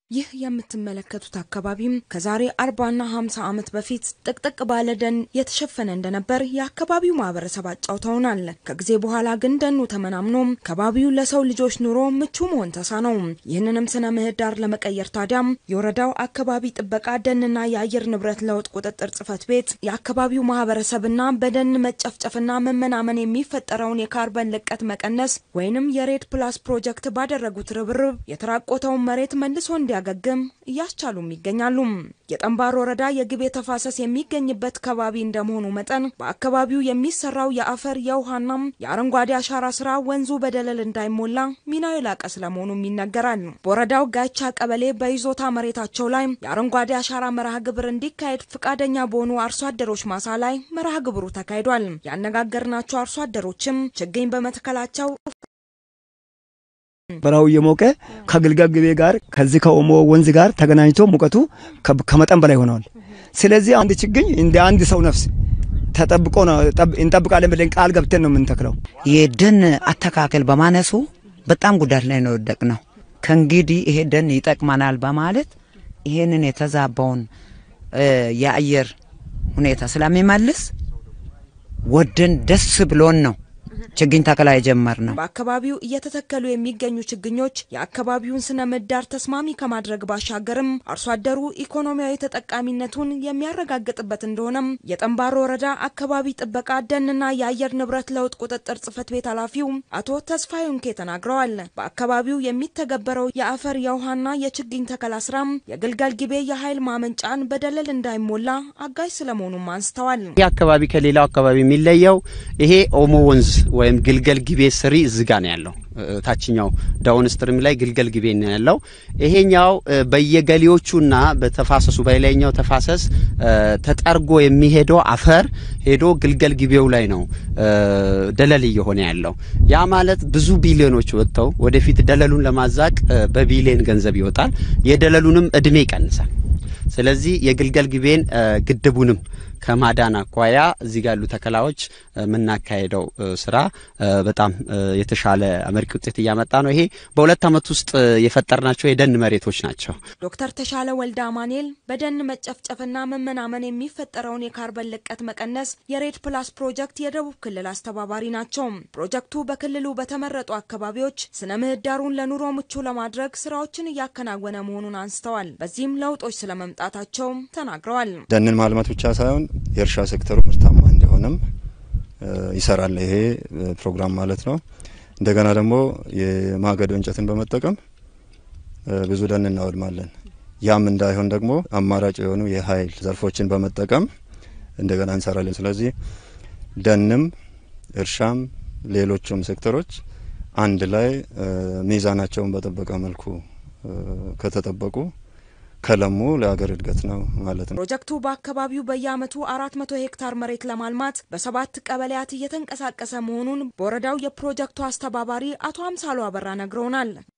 ይህ የምትመለከቱት አካባቢም ከዛሬ አርባና ሀምሳ ዓመት በፊት ጥቅጥቅ ባለ ደን የተሸፈነ እንደነበር የአካባቢው ማህበረሰብ አጫውተውናል። ከጊዜ በኋላ ግን ደኑ ተመናምኖም ከባቢው ለሰው ልጆች ኑሮ ምቹ መሆን ተሳነው። ይህንንም ስነ ምህዳር ለመቀየር ታዲያም የወረዳው አካባቢ ጥበቃ ደንና የአየር ንብረት ለውጥ ቁጥጥር ጽሕፈት ቤት የአካባቢው ማህበረሰብና በደን መጨፍጨፍና መመናመን የሚፈጠረውን የካርበን ልቀት መቀነስ ወይንም የሬድ ፕላስ ፕሮጀክት ባደረጉት ርብርብ የተራቆተውን መሬት መልሶ እንዲ ገግም እያስቻሉም ይገኛሉ። የጠንባሮ ወረዳ የግቤ ተፋሰስ የሚገኝበት ከባቢ እንደመሆኑ መጠን በአካባቢው የሚሰራው የአፈር የውሃና የአረንጓዴ አሻራ ስራ ወንዙ በደለል እንዳይሞላ ሚናው የላቀ ስለመሆኑም ይነገራል። በወረዳው ጋቻ ቀበሌ በይዞታ መሬታቸው ላይ የአረንጓዴ አሻራ መርሃ ግብር እንዲካሄድ ፈቃደኛ በሆኑ አርሶ አደሮች ማሳ ላይ መርሃ ግብሩ ተካሂዷል። ያነጋገርናቸው አርሶ አደሮችም ችግኝ በመትከላቸው በረሃው እየሞቀ ከግልገል ግቤ ጋር ከዚህ ከኦሞ ወንዝ ጋር ተገናኝቶ ሙቀቱ ከመጠን በላይ ሆነዋል። ስለዚህ አንድ ችግኝ እንደ አንድ ሰው ነፍስ ተጠብቆ ነው እንጠብቃለን ብለን ቃል ገብተን ነው የምንተክለው። የደን አተካከል በማነሱ በጣም ጉዳት ላይ ነው ወደቅ ነው። ከእንግዲህ ይሄ ደን ይጠቅመናል በማለት ይሄንን የተዛባውን የአየር ሁኔታ ስለሚመልስ ወደን ደስ ብሎን ነው ችግኝ ተከላ የጀመር ነው። በአካባቢው እየተተከሉ የሚገኙ ችግኞች የአካባቢውን ስነ ምህዳር ተስማሚ ከማድረግ ባሻገርም አርሶ አደሩ ኢኮኖሚያዊ ተጠቃሚነቱን የሚያረጋግጥበት እንደሆነም የጠንባሮ ወረዳ አካባቢ ጥበቃ ደንና የአየር ንብረት ለውጥ ቁጥጥር ጽሕፈት ቤት ኃላፊው አቶ ተስፋዬ ኡንኬ ተናግረዋል። በአካባቢው የሚተገበረው የአፈር የውሃና የችግኝ ተከላ ስራም የግልገል ጊቤ የኃይል ማመንጫን በደለል እንዳይሞላ አጋዥ ስለመሆኑም አንስተዋል። ይህ አካባቢ ከሌላው አካባቢ የሚለየው ይሄ ኦሞ ወንዝ ወይም ግልገል ጊቤ ስሪ ዝጋ ነው ያለው። ታችኛው ዳውን ስትሪም ላይ ግልገል ጊቤ ነው ያለው። ይሄኛው በየገሌዎቹና በተፋሰሱ በላይኛው ተፋሰስ ተጠርጎ የሚሄደው አፈር ሄዶ ግልገል ጊቤው ላይ ነው ደለል እየሆነ ያለው። ያ ማለት ብዙ ቢሊዮኖች ወጥተው ወደፊት ደለሉን ለማዛቅ በቢሊዮን ገንዘብ ይወጣል። የደለሉንም እድሜ ይቀንሳል። ስለዚህ የግልገል ጊቤን ግድቡንም ከማዳን አኳያ እዚህ ጋር ያሉ ተከላዎች የምናካሄደው ስራ በጣም የተሻለ አመርቂ ውጤት እያመጣ ነው። ይሄ በሁለት ዓመት ውስጥ የፈጠርናቸው የደን መሬቶች ናቸው። ዶክተር ተሻለ ወልደ አማኔል በደን መጨፍጨፍና መመናመን የሚፈጠረውን የካርበን ልቀት መቀነስ የሬድ ፕላስ ፕሮጀክት የደቡብ ክልል አስተባባሪ ናቸው። ፕሮጀክቱ በክልሉ በተመረጡ አካባቢዎች ስነ ምህዳሩን ለኑሮ ምቹ ለማድረግ ስራዎችን እያከናወነ መሆኑን አንስተዋል። በዚህም ለውጦች ስለመምጣታቸው ተናግረዋል። ደንን ማልማት ብቻ ሳይሆን የእርሻ ሴክተሩ ምርታማ እንዲሆንም ይሰራል ይሄ ፕሮግራም ማለት ነው። እንደገና ደግሞ የማገዶ እንጨትን በመጠቀም ብዙ ደን እናወድማለን። ያም እንዳይሆን ደግሞ አማራጭ የሆኑ የኃይል ዘርፎችን በመጠቀም እንደገና እንሰራለን። ስለዚህ ደንም እርሻም ሌሎቹም ሴክተሮች አንድ ላይ ሚዛናቸውን በጠበቀ መልኩ ከተጠበቁ ከለሙ ለሀገር እድገት ነው ማለት ነው። ፕሮጀክቱ በአካባቢው በየዓመቱ አራት መቶ ሄክታር መሬት ለማልማት በሰባት ቀበሌያት እየተንቀሳቀሰ መሆኑን በወረዳው የፕሮጀክቱ አስተባባሪ አቶ አምሳሉ አበራ ነግረውናል።